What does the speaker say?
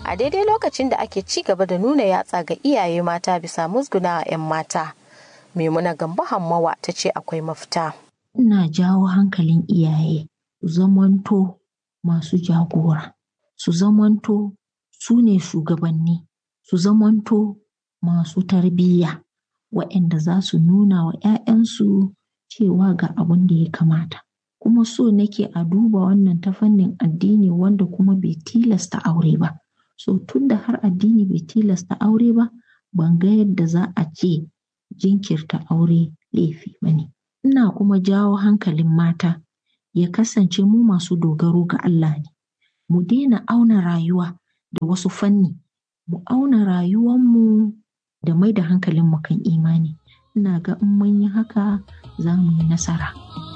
a daidai lokacin da ake ci gaba da nuna yatsa ga iyaye mata bisa musguna 'yan mata. Maimuna Gambo Hammawa ta ce akwai mafita. Ina jawo hankalin iyaye su zamanto masu jagora, su zamanto su ne shugabanni, su zamanto masu tarbiyya waɗanda za su nuna wa 'ya'yansu cewa ga abin da ya kamata. Kuma so nake a duba wannan ta fannin addini wanda kuma bai tilasta aure ba. So tunda har addini bai tilasta aure ba, ban ga yadda za a ce jinkirta aure laifi ba ne. Ina kuma jawo hankalin mata ya kasance mu masu dogaro ga Allah ne. Mu daina auna rayuwa da wasu fanni, mu auna rayuwanmu da mai da hankalinmu kan imani. Ina ga in mun yi haka za mu yi nasara.